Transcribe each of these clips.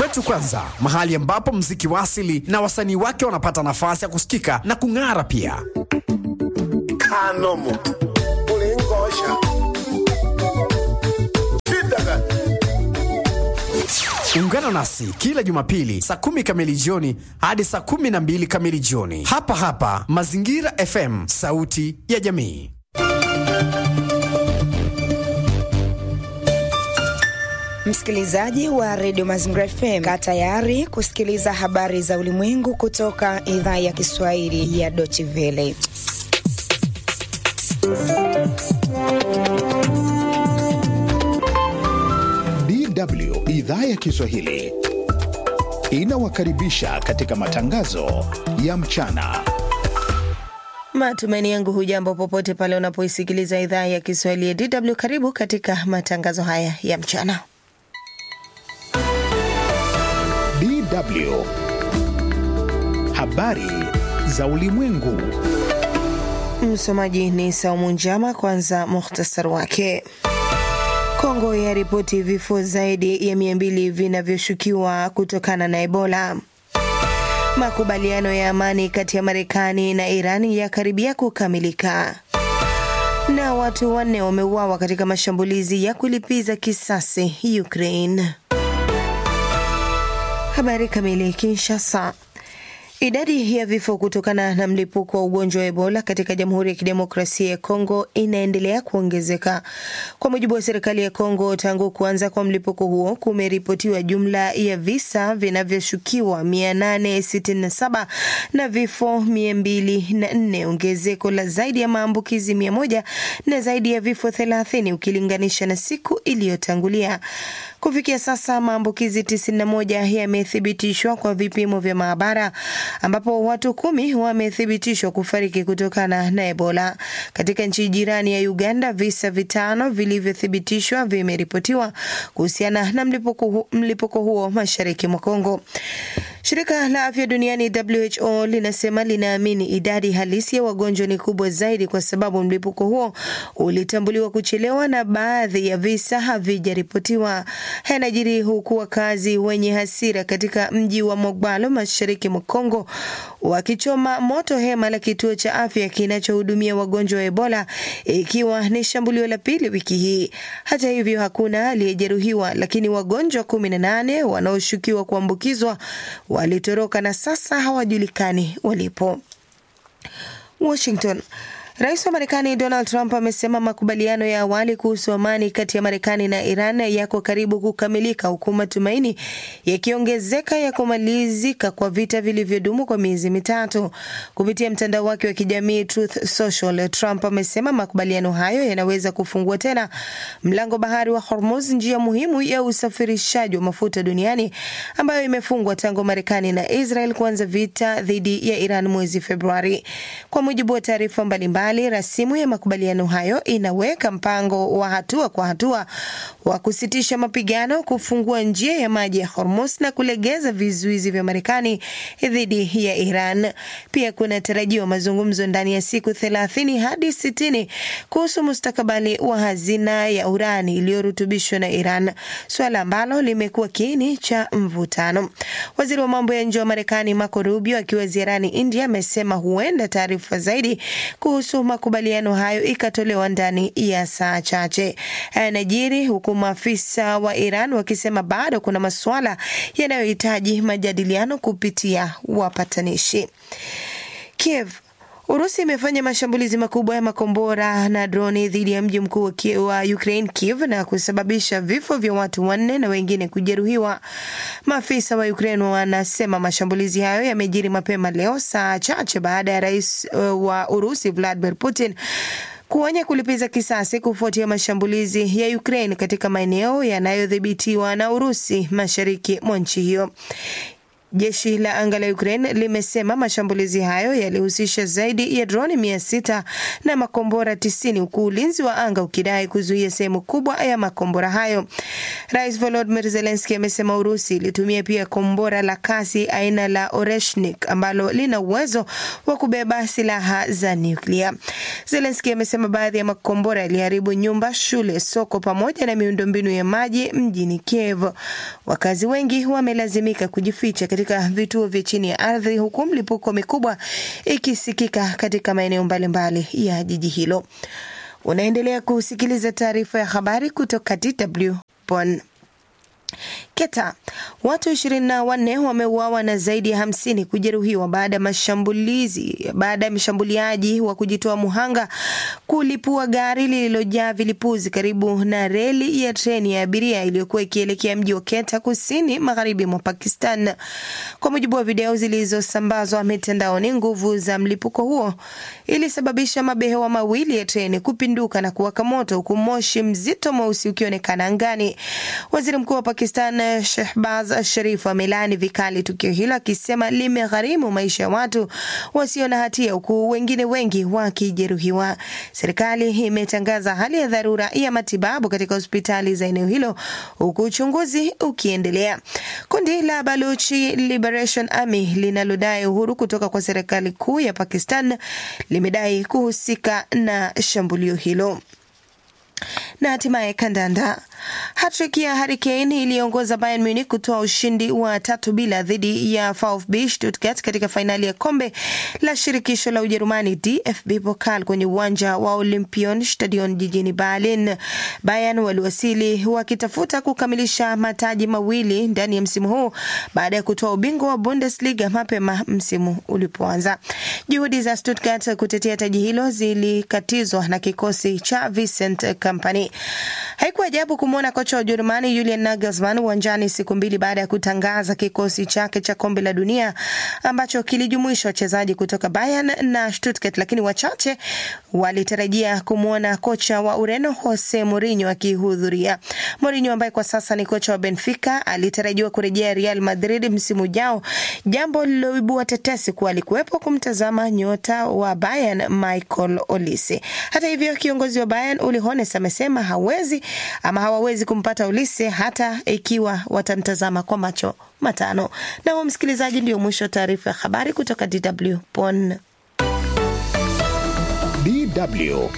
Kwetu Kwanza, mahali ambapo mziki wa asili na wasanii wake wanapata nafasi ya kusikika na kung'ara pia. kanomo ulingosha shida gani? Ungana nasi kila Jumapili saa kumi kamili jioni hadi saa kumi na mbili kamili jioni hapa hapa Mazingira FM, sauti ya jamii. Msikilizaji wa redio Mazingira FM, kaa tayari kusikiliza habari za ulimwengu kutoka idhaa ya Kiswahili ya Deutsche Welle. DW idhaa ya Kiswahili inawakaribisha katika matangazo ya mchana. Matumaini yangu hujambo popote pale unapoisikiliza idhaa ya Kiswahili ya DW. Karibu katika matangazo haya ya mchana. DW habari za ulimwengu. Msomaji ni Saumu Njama. Kwanza muhtasar wake. Kongo yaripoti vifo zaidi ya mia mbili vinavyoshukiwa kutokana na Ebola. Makubaliano ya amani kati ya Marekani na Iran yakaribia kukamilika, na watu wanne wameuawa katika mashambulizi ya kulipiza kisasi Ukraine. Habari kamili. Kinshasa. Idadi ya vifo kutokana na mlipuko wa ugonjwa wa Ebola katika Jamhuri ya Kidemokrasia ya Kongo inaendelea kuongezeka. Kwa mujibu wa serikali ya Kongo, tangu kuanza kwa mlipuko huo kumeripotiwa jumla ya visa vinavyoshukiwa 867 na vifo 204, ongezeko la zaidi ya maambukizi 100 na zaidi ya vifo 30 ukilinganisha na siku iliyotangulia. Kufikia sasa maambukizi 91 yamethibitishwa kwa vipimo vya maabara ambapo watu kumi wamethibitishwa kufariki kutokana na Ebola. Katika nchi jirani ya Uganda, visa vitano vilivyothibitishwa vimeripotiwa kuhusiana na mlipuko, hu, mlipuko huo mashariki mwa Kongo. Shirika la afya duniani WHO linasema linaamini idadi halisi ya wagonjwa ni kubwa zaidi kwa sababu mlipuko huo ulitambuliwa kuchelewa na baadhi ya visa havijaripotiwa. Yanajiri huku wakazi wenye hasira katika mji wa Mogbalo mashariki mwa Kongo wakichoma moto hema la kituo cha afya kinachohudumia wagonjwa wa Ebola, ikiwa ni shambulio la pili wiki hii. Hata hivyo, hakuna aliyejeruhiwa, lakini wagonjwa 18 wanaoshukiwa kuambukizwa walitoroka na sasa hawajulikani walipo. Washington. Rais wa Marekani Donald Trump amesema makubaliano ya awali kuhusu amani kati ya Marekani na Iran yako karibu kukamilika huku matumaini yakiongezeka ya kumalizika kwa vita vilivyodumu kwa miezi mitatu. Kupitia mtandao wake wa kijamii Truth Social, Trump amesema makubaliano hayo yanaweza kufungua tena mlango bahari wa Hormuz, njia muhimu ya usafirishaji wa mafuta duniani ambayo imefungwa tangu Marekani na Israel kuanza vita dhidi ya Iran mwezi Februari. Kwa mujibu wa taarifa mbalimbali rasimu ya makubaliano hayo inaweka mpango wa hatua kwa hatua wa kusitisha mapigano, kufungua njia ya maji ya Hormuz na kulegeza vizuizi vya Marekani dhidi ya Iran. Pia kuna tarajiwa mazungumzo ndani ya siku 30 hadi 60 kuhusu mustakabali wa hazina ya urani iliyorutubishwa na Iran, suala ambalo limekuwa kiini cha mvutano. Waziri wa mambo ya nje wa Marekani Marco Rubio akiwa ziarani India amesema huenda taarifa zaidi kuhusu makubaliano hayo ikatolewa ndani ya saa chache. Yanajiri huku maafisa wa Iran wakisema bado kuna masuala yanayohitaji majadiliano kupitia wapatanishi. Kiev Urusi imefanya mashambulizi makubwa ya makombora na droni dhidi ya mji mkuu wa Ukraine Kiev na kusababisha vifo vya watu wanne na wengine kujeruhiwa. Maafisa wa Ukraine wanasema mashambulizi hayo yamejiri mapema leo, saa chache baada ya rais wa Urusi Vladimir Putin kuonya kulipiza kisasi kufuatia mashambulizi ya Ukraine katika maeneo yanayodhibitiwa na Urusi mashariki mwa nchi hiyo. Jeshi la anga la Ukraine limesema mashambulizi hayo yalihusisha zaidi ya droni mia sita na makombora tisini huku ulinzi wa anga ukidai kuzuia sehemu kubwa ya makombora hayo. Rais Volodymyr Zelensky amesema Urusi ilitumia pia kombora la kasi aina la Oreshnik ambalo lina uwezo wa kubeba silaha za nyuklia. Zelensky amesema baadhi ya makombora yaliharibu nyumba, shule, soko pamoja na miundombinu ya maji mjini Kiev. Wakazi wengi wamelazimika kujificha katika vituo vya chini ya ardhi huku mlipuko mikubwa ikisikika katika maeneo mbalimbali ya jiji hilo. Unaendelea kusikiliza taarifa ya habari kutoka DW Bonn. Keta, watu ishirini na wanne wameuawa na zaidi ya hamsini kujeruhiwa baada ya mashambulizi baada ya mshambuliaji wa kujitoa muhanga kulipua gari lililojaa vilipuzi karibu na reli ya treni ya abiria iliyokuwa ikielekea mji wa Keta kusini magharibi mwa Pakistan. Kwa mujibu wa video zilizosambazwa mitandaoni, nguvu za mlipuko huo ilisababisha mabehewa mawili ya treni kupinduka na kuwaka moto huku moshi mzito mweusi ukionekana angani. Waziri mkuu wa Pakistan Shehbaz Sharif amelaani vikali tukio hilo akisema limegharimu maisha ya watu wasio na hatia huku wengine wengi wakijeruhiwa. Serikali imetangaza hali ya dharura ya matibabu katika hospitali za eneo hilo huku uchunguzi ukiendelea. Kundi la Baluchi Liberation Army linalodai uhuru kutoka kwa serikali kuu ya Pakistan limedai kuhusika na shambulio hilo na hatimaye kandanda. Hattrick ya Harry Kane iliongoza Bayern Munich kutoa ushindi wa tatu bila dhidi ya VfB Stuttgart katika fainali ya kombe la shirikisho la Ujerumani DFB Pokal kwenye uwanja wa Olympion Stadion jijini Berlin. Bayern waliwasili wakitafuta kukamilisha mataji mawili ndani ya msimu huu baada ya kutoa ubingwa wa Bundesliga mapema msimu ulipoanza. Juhudi za Stuttgart kutetea taji hilo zilikatizwa na kikosi cha Vincent Company. Haikuwa ajabu kumwona kocha wa Ujerumani Julian Nagelsmann uwanjani siku mbili baada ya kutangaza kikosi chake cha kombe la dunia ambacho kilijumuisha wachezaji kutoka Bayern na Stuttgart, lakini wachache walitarajia kumwona kocha wa Ureno Jose Mourinho akihudhuria. Mourinho ambaye kwa sasa ni kocha wa Benfica alitarajiwa kurejea Real Madrid msimu ujao, jambo lililoibua tetesi kuwa alikuwepo kumtazama nyota wa Bayern Michael Olise. Hata hivyo, kiongozi wa Bayern Uli Hones amesema hawezi ama hawawezi kumpata Olise hata ikiwa watamtazama kwa macho matano. Na huo, msikilizaji, ndio mwisho wa taarifa ya habari kutoka DW Bonn. DW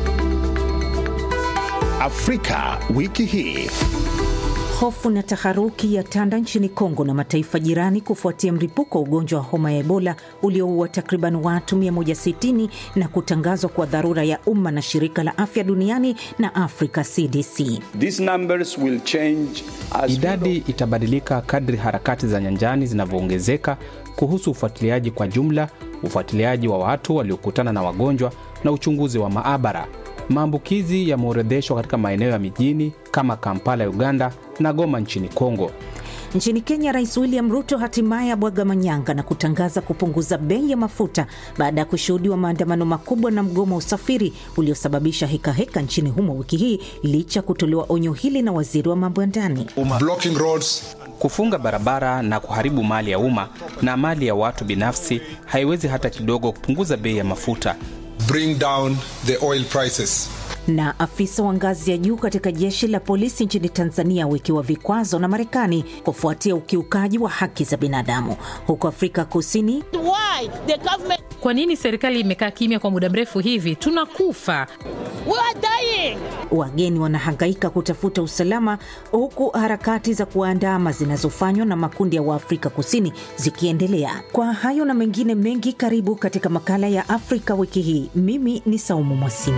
Afrika wiki hii. Hofu na taharuki ya tanda nchini Kongo na mataifa jirani kufuatia mlipuko wa ugonjwa wa homa ya Ebola ulioua takriban watu 160 na kutangazwa kwa dharura ya umma na shirika la afya duniani na Africa CDC. These numbers will change as Idadi itabadilika kadri harakati za nyanjani zinavyoongezeka kuhusu ufuatiliaji kwa jumla, ufuatiliaji wa watu waliokutana na wagonjwa na uchunguzi wa maabara. Maambukizi yameorodheshwa katika maeneo ya mijini kama Kampala ya Uganda na Goma nchini Kongo. Nchini Kenya, Rais William Ruto hatimaye abwaga manyanga na kutangaza kupunguza bei ya mafuta baada ya kushuhudiwa maandamano makubwa na mgomo wa usafiri uliosababisha hekaheka nchini humo wiki hii, licha kutolewa onyo hili na waziri wa mambo ya ndani. blocking roads Kufunga barabara na kuharibu mali ya umma na mali ya watu binafsi haiwezi hata kidogo kupunguza bei ya mafuta. bring down the oil prices Na afisa wa ngazi ya juu katika jeshi la polisi nchini Tanzania awekewa vikwazo na Marekani kufuatia ukiukaji wa haki za binadamu. Huko Afrika Kusini, Why the government Kwa nini serikali imekaa kimya kwa muda mrefu hivi? Tunakufa. we are dying wageni wanahangaika kutafuta usalama, huku harakati za kuwaandama zinazofanywa na makundi ya Waafrika Kusini zikiendelea. Kwa hayo na mengine mengi, karibu katika makala ya Afrika wiki hii. Mimi ni Saumu Mwasini.